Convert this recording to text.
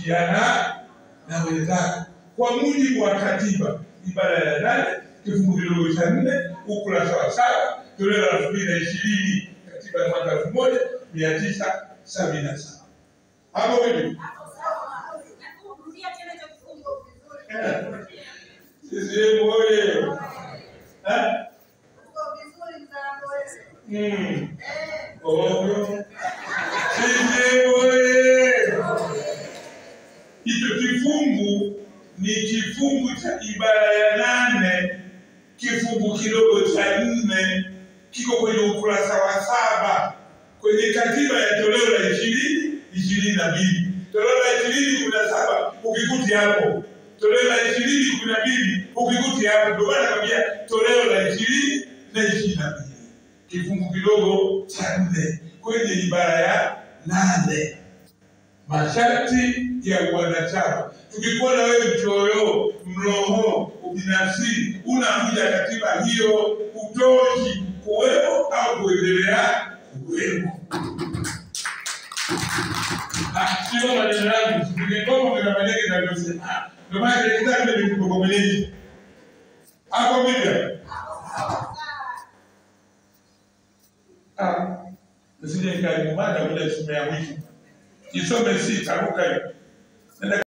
kushirikiana na wenzako kwa mujibu wa katiba ibara ya nane kifungu kidogo cha nne ukurasa wa saba toleo la elfu mbili na ishirini katiba ya mwaka elfu moja mia tisa sabini na saba hapo vipi? CCM oye! Eh? Mm. Ovyo. CCM oye! Hicho kifungu ni kifungu cha ibara ya nane kifungu kidogo cha nne kiko kwenye ukurasa wa saba kwenye katiba ya toleo la ishirini ishirini na mbili toleo la ishirini kumi na saba ukikuti hapo toleo la ishirini kumi na mbili ukikuti hapo ndio maana nakwambia toleo la ishirini na ishirini na mbili kifungu kidogo cha nne kwenye ibara ya nane masharti ya wanachama. Tukikuona wewe mchoyo, mroho, ubinafsi, unakuja katiba hiyo, utoshi kuwepo au kuendelea kuwepo. Ah, Sio maneno yangu, nikigoma kuna maneno yanayosema. Ah, Ndio maana kile kitabu ndio kikokomelezi. Hapo vipi? Ah, nisije nikalimada bila isome ya mwisho. Isome sita, ruka hiyo. Nenda